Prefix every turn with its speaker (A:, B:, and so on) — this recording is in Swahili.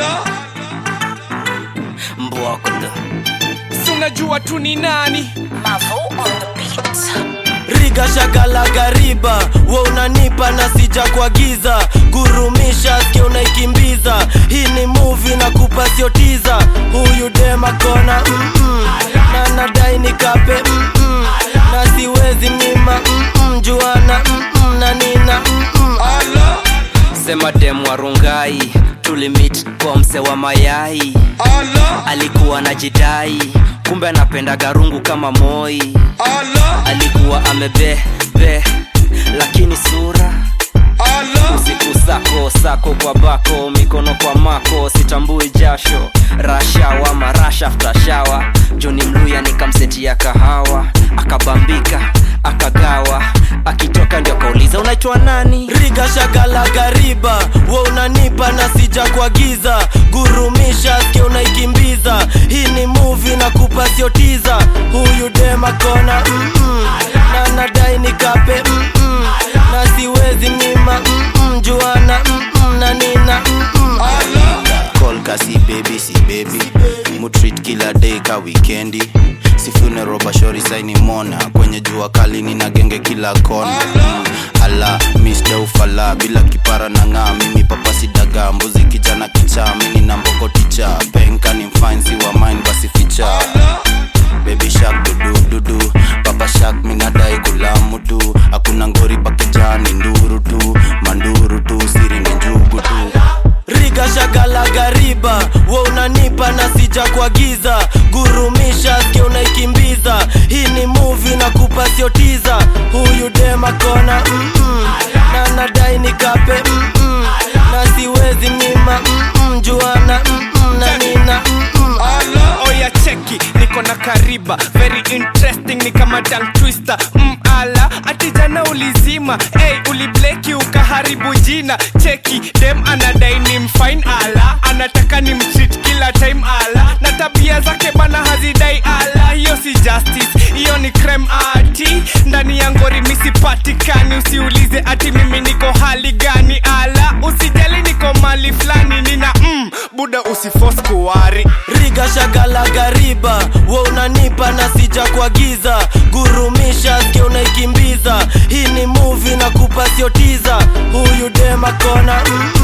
A: mbwakula
B: si unajua tu ni nani
C: Mavo on the beat.
A: riga shagala gariba we unanipa na sija kwa giza gurumisha skia unaikimbiza hii ni muvi na kupasiotiza huyu dema kona mm-mm. na nadai nikape mm-mm. na siwezi mima mm-mm. juana mm-mm. na nina mm-mm. sema dem warungai tulimit kwa mse wa mayai alikuwa na jidai kumbe anapenda garungu kama moi alikuwa amebebe lakini sura usiku sako sako kwa bako mikono kwa mako sitambui jasho rashawa marasha aftashawa joni mluya nikamsetia kahawa akabambika akagawa akitoka ndio akauliza unaitwa nani riga shagala gariba we unanipa na sija kwa giza gurumisha skia unaikimbiza hii ni muvi na kupasiotiza huyu dema kona mm-mm. na nadai nikape mm-mm. na siwezi mima mm-mm. juana mm-mm. na nina mm-mm.
D: call kasi baby si baby mutreat kila day ka wikendi si funeral bashori saini mona kwenye jua kali nina genge kila kona mm. ala mr ufala bila kipara na ng'aa mimi papasi daga mbuzi kijana kichaa mini na mboko ticha penka ni mfansi wa mine basi ficha baby shark dudu dudu papa shark minadai kulamu tu hakuna ngori pakejani nduru tu manduru tu siri ni njugu tu
A: riga shagala gariba we unanipa na sija kwa giza gurumisha skia unaikimbiza hii ni muvi na kupasiotiza huyu dema kona mm-mm. na nadai nikape mm-mm. na siwezi mima mm-mm. juana mm-mm. na nina mm-mm.
B: oya cheki niko na kariba very interesting ni kama tongue twister mm, ala ati jana ulizima hey, ulibleki ukaharibu jina cheki dem anadai ni mfine ala anataka ni mtreat kila time ala na tabia zake bana hazidai ala hiyo si justice hiyo ni crime ati ndani ya ngori misipatikani usiulize ati mimi niko hali gani ala usijali niko mali fulani nina mm, buda usifos kuwari
A: riga shagala gariba we unanipa na sija kwa giza gurumisha skia unaikimbiza hii ni muvi na kupasiotiza huyu dema kona mm